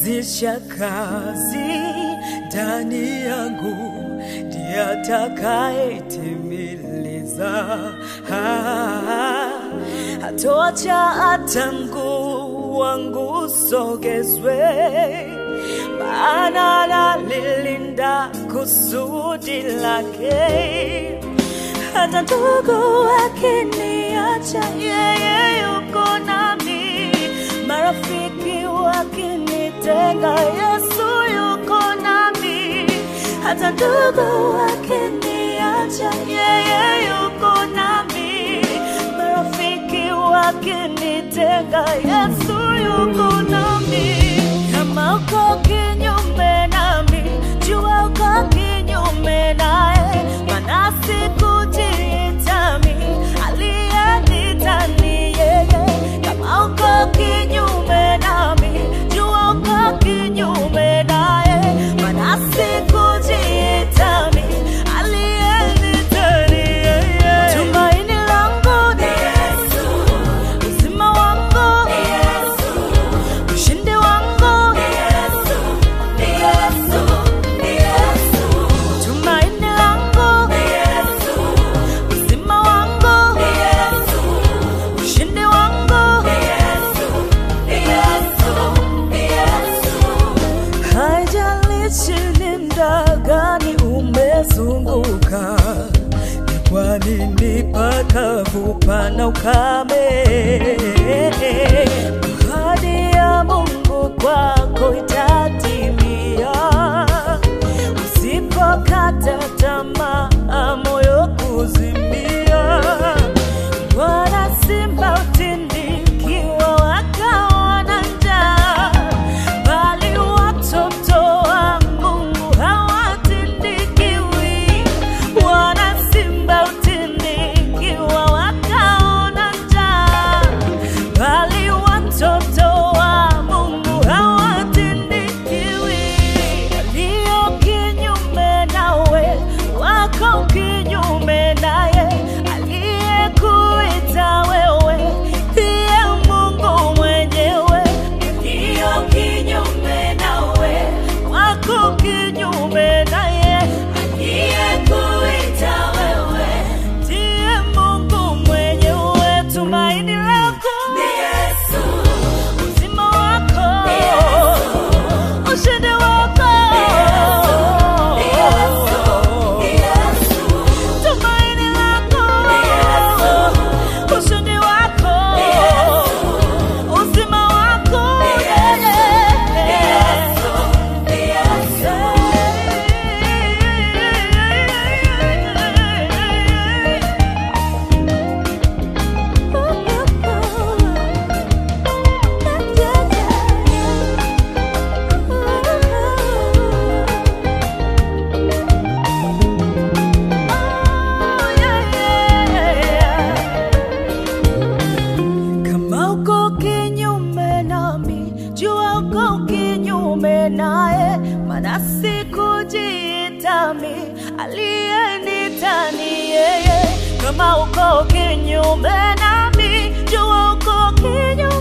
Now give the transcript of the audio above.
anayezisha kazi ndani yangu ndiye atakayetimiliza. Ah, Hatoacha hata mguu wangu usogezwe, maana analilinda kusudi lake hata ndugu wakiniacha, yeye yuko nami. Marafiki wakinitenga, Yesu yuko nami. Hata ndugu wakiniacha, yeye yuko nami. Marafiki wakinitenga, Yesu yuko nami. Kama uko kinyume nami, jua uko kinyume naye, maana sikujitami, aliyenita ni yeye. Kama uko kinyume nami, jua uko kinyume naye, maana sikujitami, aliyenita ni yeye. Tumaini langu ni Yesu, uzima wangu ni Yesu, ushindi wangu ni Yesu, ni Yesu, ni Yesu. Tumaini langu ni Yesu, uzima wangu ni Yesu, ushindi wangu ni Yesu, ni Yesu, ni Yesu. Haijalishi ni muda gani umezunguka, ni kwa nini pakavu pana ukame? Ahadi ya Mungu kwako itatimia usipokata tamaa, moyo kuzimia. Bwana simba utindikiwa wakaona njaa, bali watoto wa Mungu hawatindikiwi. Bwana simba utindikiwa wakaona njaa, bali watoto wa Mungu hawatindikiwi. Walio kinyume nawe wako kinyume naye, aliyekuita wewe ndiye Mungu mwenyewe. Walio kinyume nawe wako kinyume naye, aliyekuita wewe ndiye Mungu mwenyewe. Tumaini lako ni Yesu, uzima wako ni Yesu, ushindi wako ni Yesu, ni Yesu. Tumaini lako ni Yesu, ushindi wako ni Yesu, uzima wako ni Yesu, ni Yesu. Kama uko kinyume nami, jua uko kinyume naye, maana sikujitami, aliyenita ni yeye. Kama uko kinyume nami, jua uko kinyume